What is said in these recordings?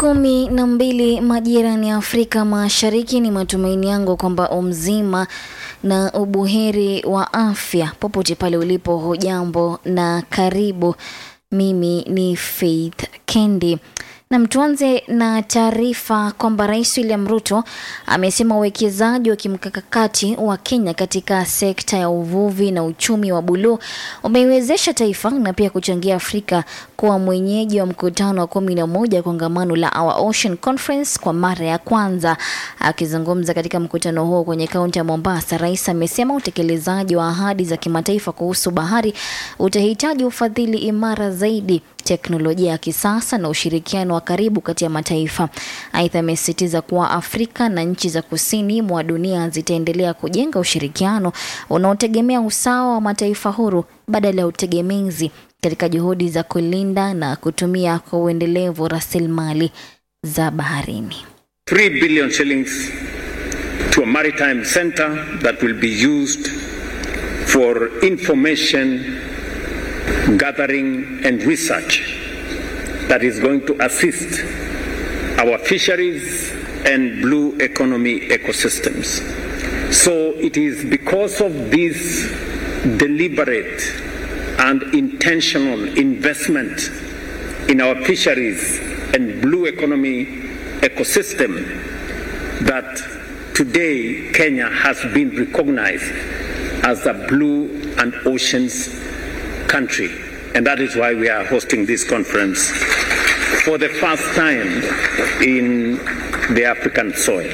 kumi na mbili majirani ya Afrika Mashariki. Ni matumaini yangu kwamba umzima na ubuheri wa afya popote pale ulipo. Hujambo na karibu. Mimi ni Faith Kendi. Na tuanze na taarifa kwamba Rais William Ruto amesema uwekezaji wa kimkakati wa Kenya katika sekta ya uvuvi na uchumi wa buluu umeiwezesha taifa na pia kuchangia Afrika kuwa mwenyeji wa mkutano wa kumi na moja kongamano la Our Ocean Conference kwa mara ya kwanza. Akizungumza katika mkutano huo kwenye kaunti ya Mombasa, rais amesema utekelezaji wa ahadi za kimataifa kuhusu bahari utahitaji ufadhili imara zaidi teknolojia ya kisasa na ushirikiano wa karibu kati ya mataifa. Aidha, amesisitiza kuwa Afrika na nchi za kusini mwa dunia zitaendelea kujenga ushirikiano unaotegemea usawa wa mataifa huru badala ya utegemezi katika juhudi za kulinda na kutumia kwa uendelevu rasilimali za baharini. 3 billion shillings to a maritime center that will be used for information gathering and research that is going to assist our fisheries and blue economy ecosystems. So it is because of this deliberate and intentional investment in our fisheries and blue economy ecosystem that today Kenya has been recognized as a blue and oceans country. And that is why we are hosting this conference for the first time in the African soil.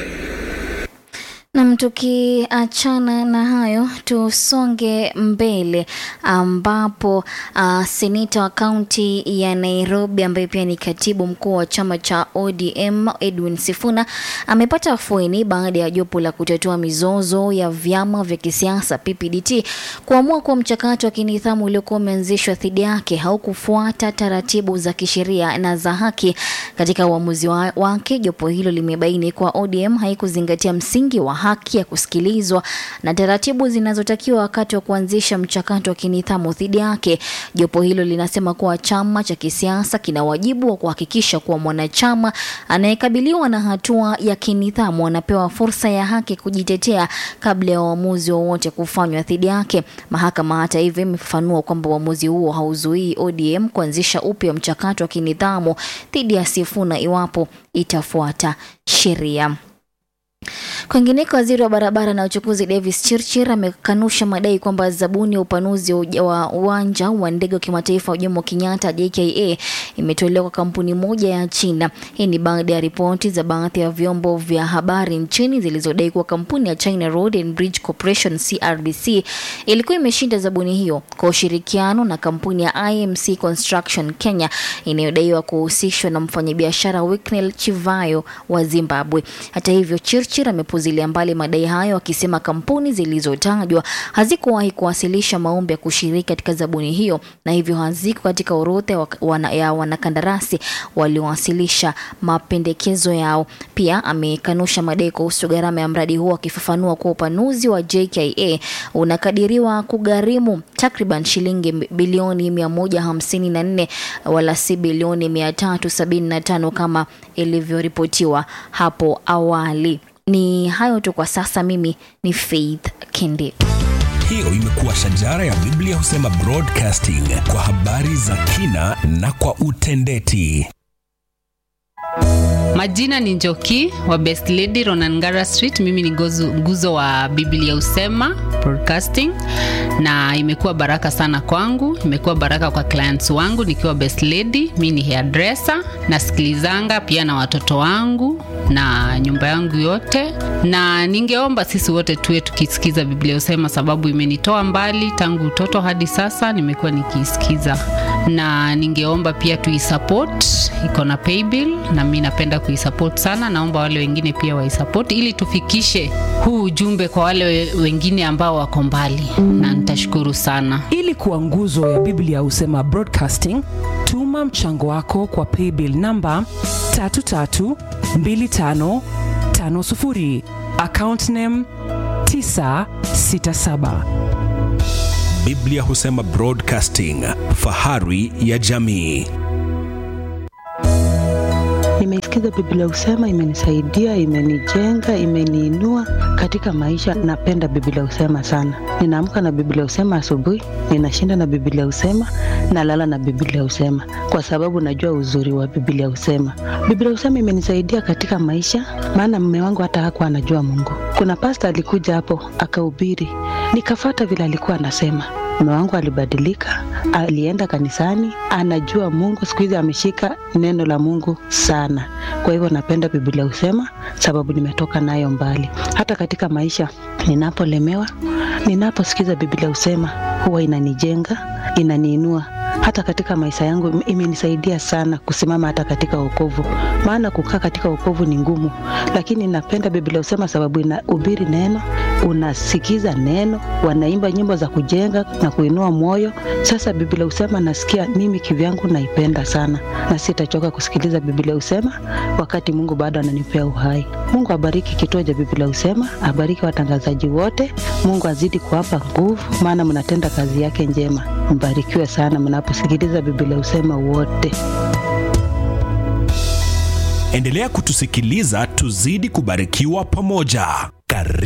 Nam, tukiachana na hayo tusonge mbele, ambapo uh, seneta wa kaunti ya Nairobi ambaye pia ni katibu mkuu wa chama cha ODM Edwin Sifuna amepata afueni baada ya jopo la kutatua mizozo ya vyama vya kisiasa PPDT kuamua kuwa mchakato wa kinidhamu uliokuwa umeanzishwa dhidi yake haukufuata taratibu za kisheria na za haki. Katika uamuzi wa, wake jopo hilo limebaini kuwa ODM haikuzingatia msingi wa haki ya kusikilizwa na taratibu zinazotakiwa wakati wa kuanzisha mchakato wa kinidhamu dhidi yake. Jopo hilo linasema kuwa chama cha kisiasa kina wajibu wa kuhakikisha kuwa mwanachama anayekabiliwa na hatua ya kinidhamu anapewa fursa ya haki kujitetea kabla ya uamuzi wowote kufanywa dhidi yake. Mahakama hata hivyo imefafanua kwamba uamuzi huo hauzuii ODM kuanzisha upya mchakato wa kinidhamu dhidi ya Sifuna iwapo itafuata sheria. Kwingineko, waziri wa barabara na uchukuzi Davis Chirchir amekanusha madai kwamba zabuni ya upanuzi wa uwanja wa ndege wa kimataifa wa Jomo Kenyatta JKA imetolewa kwa kampuni moja ya China. Hii ni baada ya ripoti za baadhi ya vyombo vya habari nchini zilizodai kuwa kampuni ya China Road and Bridge Corporation CRBC ilikuwa imeshinda zabuni hiyo kwa ushirikiano na kampuni ya IMC Construction Kenya inayodaiwa kuhusishwa na mfanyabiashara Wicknell Chivayo wa Zimbabwe. Hata hivyo, Chirchir amepuzilia mbali madai hayo akisema kampuni zilizotajwa hazikuwahi kuwasilisha maombi ya kushiriki katika zabuni hiyo na hivyo haziko katika orodha wana, ya wanakandarasi waliowasilisha mapendekezo yao. Pia amekanusha madai kuhusu gharama ya mradi huo akifafanua kuwa upanuzi wa JKA unakadiriwa kugharimu takriban shilingi bilioni 154 wala si bilioni 375 kama ilivyoripotiwa hapo awali. Ni hayo tu kwa sasa. Mimi ni Faith Kindi. Hiyo imekuwa shajara ya Biblia husema broadcasting kwa habari za kina na kwa utendeti. Majina ni Njoki wa Best Lady Ronangara Street. Mimi ni gozu, nguzo wa Biblia Usema Broadcasting, na imekuwa baraka sana kwangu, imekuwa baraka kwa clients wangu nikiwa Best Lady. Mimi ni hairdresser, nasikilizanga pia na watoto wangu na nyumba yangu yote, na ningeomba sisi wote tuwe tukisikiza Biblia Usema, sababu imenitoa mbali tangu utoto hadi sasa, nimekuwa nikiisikiza, na ningeomba pia tuisupport, iko na paybill na mimi napenda kuisupport sana. Naomba wale wengine pia waisupport ili tufikishe huu ujumbe kwa wale wengine ambao wako mbali, na nitashukuru sana. Ili kuwa nguzo ya Biblia Husema Broadcasting, tuma mchango wako kwa paybill namba 332550 account name 967. Biblia husema Broadcasting, fahari ya jamii. Nimesikiza Biblia husema, imenisaidia, imenijenga, imeniinua katika maisha. Napenda Biblia husema sana. Ninaamka na Biblia husema asubuhi, ninashinda na Biblia husema, nalala na Biblia husema, kwa sababu najua uzuri wa Biblia husema. Biblia husema imenisaidia katika maisha, maana mume wangu hata hakuwa anajua Mungu. Kuna pasta alikuja hapo akahubiri, nikafata vile alikuwa anasema mume wangu alibadilika, alienda kanisani, anajua Mungu. Siku hizi ameshika neno la Mungu sana. Kwa hivyo napenda Biblia husema, sababu nimetoka nayo mbali. Hata katika maisha ninapolemewa, ninaposikiza Biblia husema, huwa inanijenga, inaniinua hata katika maisha yangu imenisaidia sana kusimama hata katika wokovu, maana kukaa katika wokovu ni ngumu, lakini napenda Biblia husema sababu inahubiri neno, unasikiza neno, wanaimba nyimbo za kujenga na kuinua moyo. Sasa Biblia husema nasikia mimi kivyangu naipenda sana, na sitachoka kusikiliza Biblia husema wakati Mungu bado ananipea uhai. Mungu abariki kituo cha Biblia husema, abariki watangazaji wote. Mungu azidi kuwapa nguvu, maana mnatenda kazi yake njema. Mbarikiwe sana mnaposikiliza Biblia husema wote. Endelea kutusikiliza, tuzidi kubarikiwa pamoja.